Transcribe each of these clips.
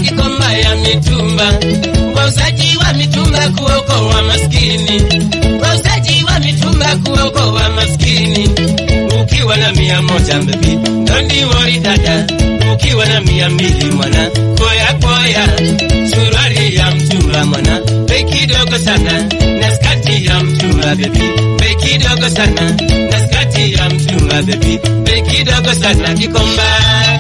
Kikomba ya mitumba, wauzaji wa mitumba kuokoa maskini, wauzaji wa mitumba kuokoa maskini. Ukiwa na mia moja bebi, don't worry dada, ukiwa na mia mbili mwana, koya koya, suruali ya mtumba mwana, bei kidogo sana, na skati ya mtumba bebi, bei kidogo sana, na skati ya mtumba bebi, bei kidogo sana, Kikomba.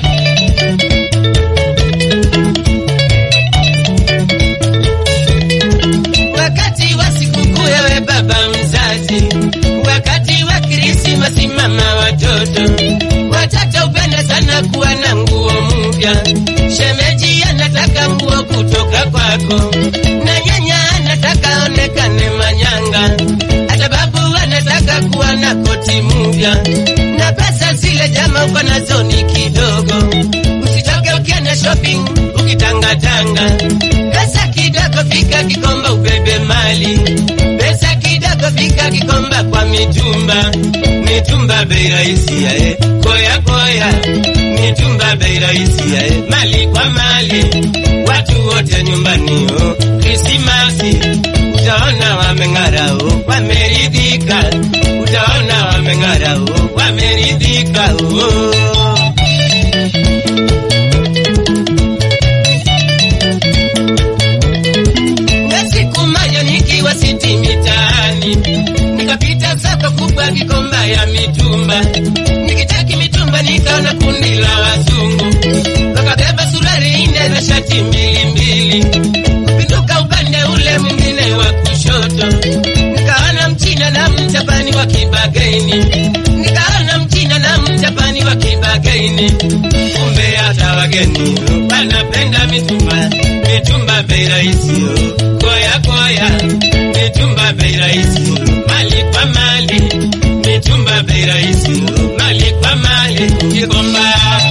wakati wa sikukuu ewe baba mzazi, wakati wa Krismasi mama watoto, watoto upenda sana kuwa na nguo mpya. Shemeji anataka nguo kutoka kwako, na nyanya anataka onekane manyanga, hata babu anataka kuwa na koti mpya, na pesa zile jama uko nazo ni kidogo, usitoke ukienda shopping ukitangatanga pesa kidogo fika Kikomba ubebe mali, pesa kidogo fika Kikomba kwa mitumba, mitumba bei rahisi yae, koya koya, mitumba bei rahisi yae, mali kwa mali, watu wote nyumbani oh, Krismasi utaona wameng'ara oh, wameridhika, utaona wameng'ara oh, wameridhika oh. na siku moja nikiwa siti mitaani, nikapita soko kubwa Kikomba ya mitumba, nikitaki mitumba nikaona kundi la wazungu wakabeba suruali nne na shati mbili mbili, kupinduka upande ule mwingine wa kushoto, nikaona mchina na mjapani wa kibagaini, nikaona mchina na mjapani wa kibagaini, kumbe hata wageni wanapenda mitumba, mitumba bei rahisi oh. koya koya, mitumba bei rahisi oh. mali kwa mali, mitumba bei rahisi oh. mali kwa mali, Kikomba.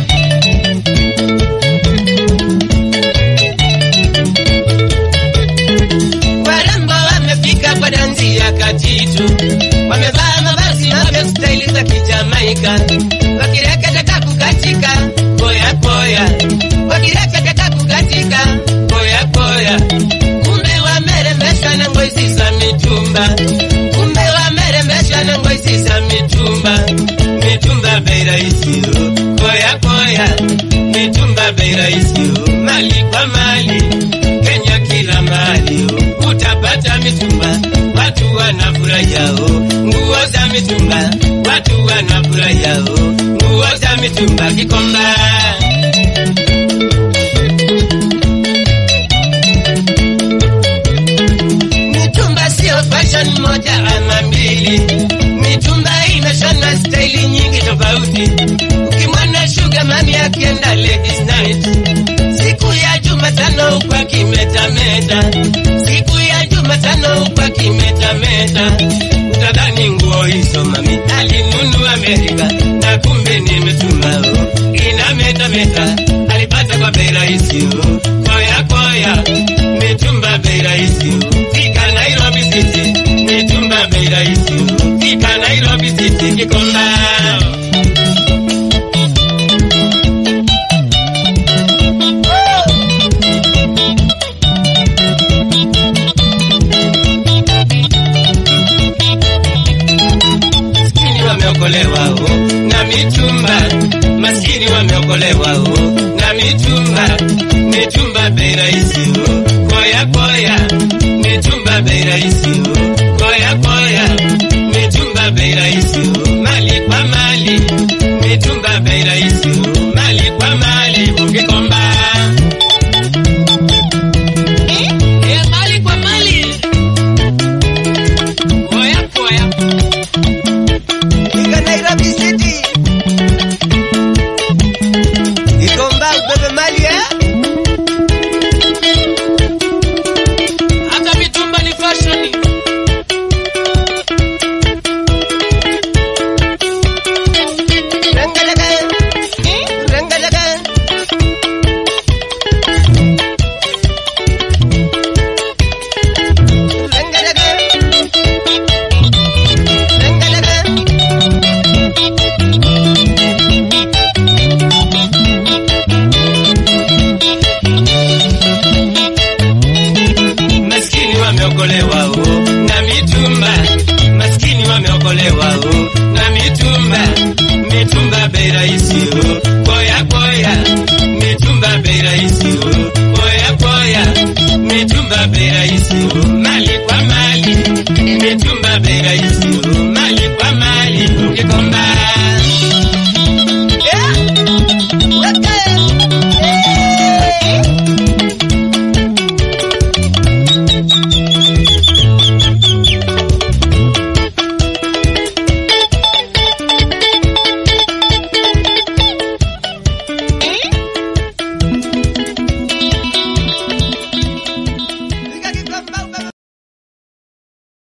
Warembo wamefika kwa dansi ya kajitu, wamevaa mavazi mapya staili za Kijamaika, wakireketa kukatika koya koya, wakireketa kukatika koya koya, kumbe wamerembeshwa na ngozi za mitumba, kumbe wamerembeshwa na ngozi za mitumba, mitumba bei rahisi oh, koya koya, mitumba bei rahisi oh, mali kwa mali Kenya kila mahali oh, utapata mitumba, watu wanafurahia oh, nguo za mitumba, watu wanafurahia oh, nguo za mitumba Kikomba. Mitumba sio fashion moja ama mbili, mitumba imeshona staili nyingi tofauti. Ukimwona Sugar Mami akienda ladies night, siku ya Jumatano kwa kimetameta, siku ya Jumatano kwa kimetameta, utadhani nguo hizo mami alinunua Amerika, na kumbe ni mitumba oh, inametameta, alipata kwa bei rahisi oh, koya koya, mitumba bei rahisi oh, fika Nairobi City, mitumba bei rahisi oh, fika Nairobi City, Kikomba. maskini wameokolewa oh, na mitumba, maskini wameokolewa oh, na mitumba, mitumba bei rahisi oh, koya koya, mitumba bei rahisi oh, koya koya, mitumba bei rahisi oh, mali kwa mali, mitumba bei rahisi oh, mali kwa mali, Kikomba. Eh, mali kwa mali. Koya koya. Fika Nairobi City. Kikomba ubebe mali eh? hata mitumba ni fashion. imetumba bei rahisi, mali kwa mali imetumba bei rahisi.